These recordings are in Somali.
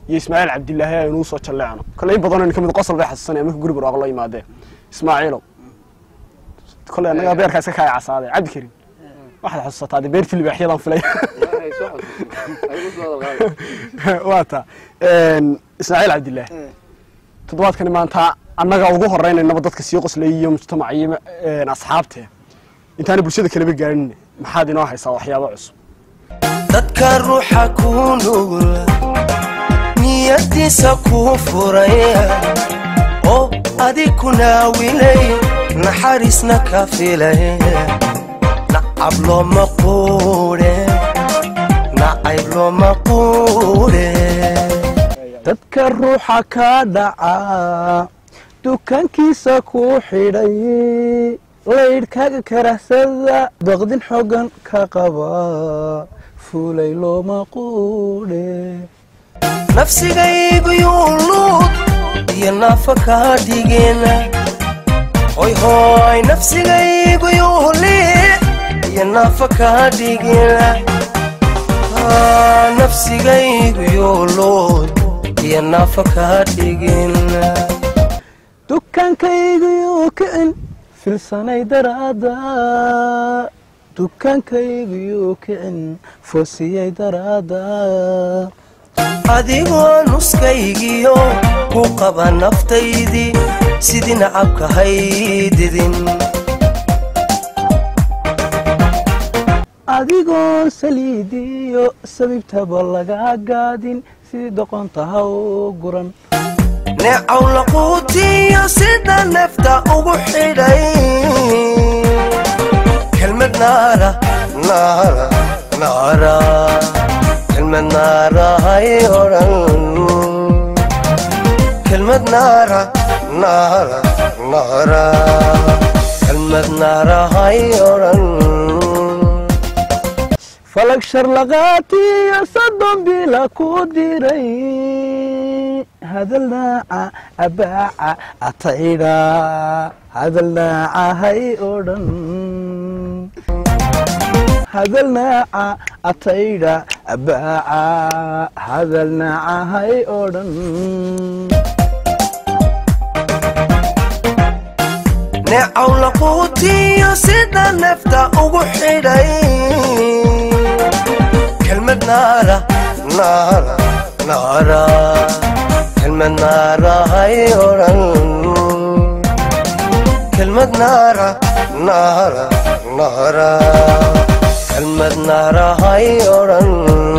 iyo ismaaciil cabdilaahi aynuu soo jalleecno kole in badanoo ka mid qosol bay xasuusanaya marka guri barwaaqo loo yimaadeen ismaaciilow kole annagaa beerkaa iska kaaya casaaday cabdi karim waxaad xasuusataa dee beertii libaaxyadan filay waa taa ismaaciil cabdilaahi toddobaadkani maanta annaga ugu horeynaynaba dadka sii qoslay iyo mujtamac iyo asxaabtee intaana bulshada kaleba gaarin maxaad inoo haysaa waxyaabo cusub dadka ruuxa kuu nugul niyadiisa kuu furaya oo adig ku naawilay naxariisna ka filay nacab looma quudhe nacayb looma quudhe dadka ruuxa ka dhaca dukaankiisa kuu xidhay laydhkaaga karahsada baqdin xoogan ka qaba fuulay looma quudhe nafsigaygu yuuluud iyo naafa kaa dhigena hoy hooy nafsigaygu yuuli iyo naafa kaa dhigena nafsigaygu yuuluud iyo naafa kaa dhigena dukaankaygiyu kicin filsanay daraada dukaankaygiyu kicin foosiyay daraada adigoo nuskaygiyo ku qaba naftaydii sidii nacabka haydidin adigoo saliidiyo sabibtaba lagaa gaadin sidii doqonta ha u guran neecaw laquutiyo sida neefta ugu xidhay kelmad naara naara naara kelmad naara hay odhan kelmad naara naara naara kelmad naara hay odhan falag sharlaqaatiyo soddon bila ku diray hadal naaca abaaca ataydha hadal naaca hay odhan hadal naaca ataydha abaaca hadal naaca hay odhan neecaw laquutiyo sida neefta ugu xidhay kelmad naara naara naara kelmad naara hay odhan kelmad naara naara naara kelmad naara hay odhan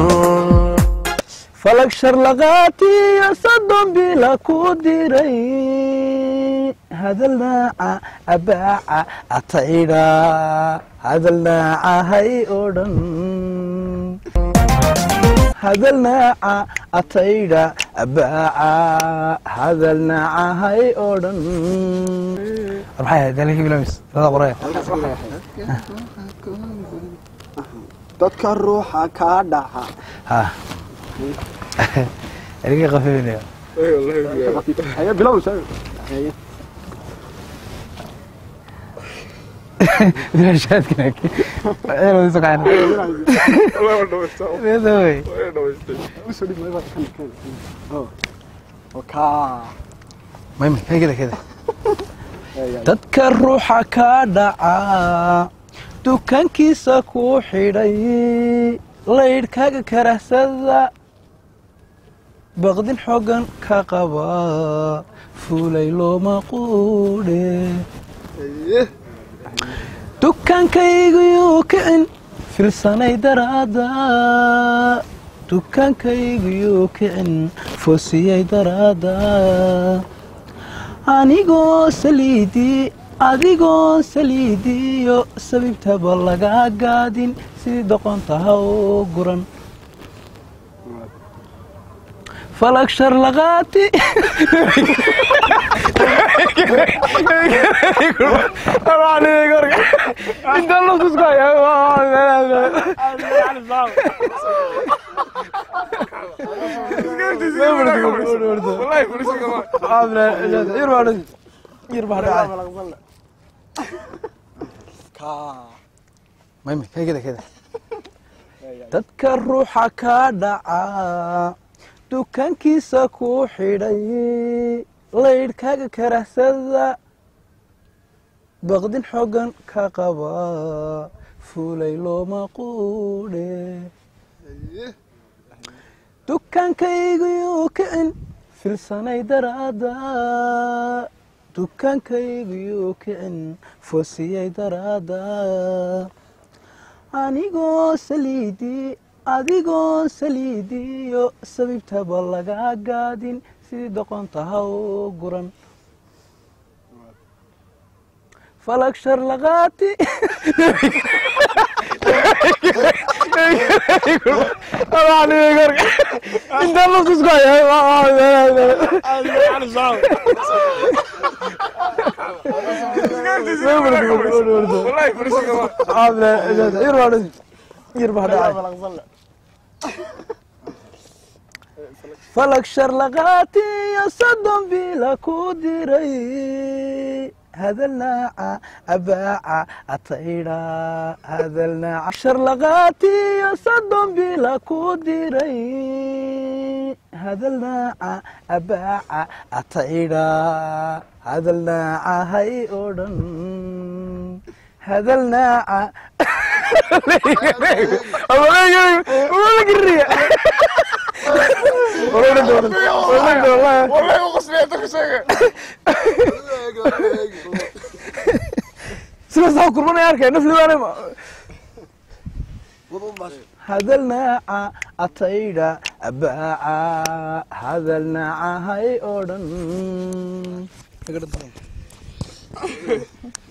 falag sharlaqaatiyo soddon bila ku diray hadal naaca abaaca ataydha hadal naaca hay odhan hadal naaca ataydha abaaca hadal naaca hay odhan maxay ahayd dalkii bilamis lada qoraya dadka ruuxa kaa dhaca ha erigii qafifinaya ayaa bilow dadka ruuxa ka dhaca dukaankiisa kuu xidhay laydhkaaga karahsada baqdin xoogan ka qaba fuulay looma quudhe dukaankaygiyu kicin filsanay daraada dukaankaygiyu kicin foosiyay daraada anigoo saliidii adigoo saliidiyo sabibtaba lagaa gaadin sidii doqonta ha u guran falag sharlaqaati dadka ruuxa ka dhaca dukaankiisa ku xidhay laydhkaaga karahsada baqdin xoogan ka qaba fuulay looma quudhe dukaankaygiyu kicin filsanay daraada dukaankaygiyu kicin foosiyay daraada anigoo saliidii adigoo saliidiyo sabibtaba laga gaadin sidii doqonta ha u guran falag shar laqaati inta laskusku falag shar laqaati iyo soddon bila ku diray hadalnaaca abaaca ataydha hadalnaaca sharlaqaati iyo soddon bila ku diray hadalnaaca abaaca ataydha hadalnaaca hay oo dhan hadalnaaca sidaas kurmanay arkay naflibaanima hadalnaaca ataydha abaaca hadalnaaca hay oo dhan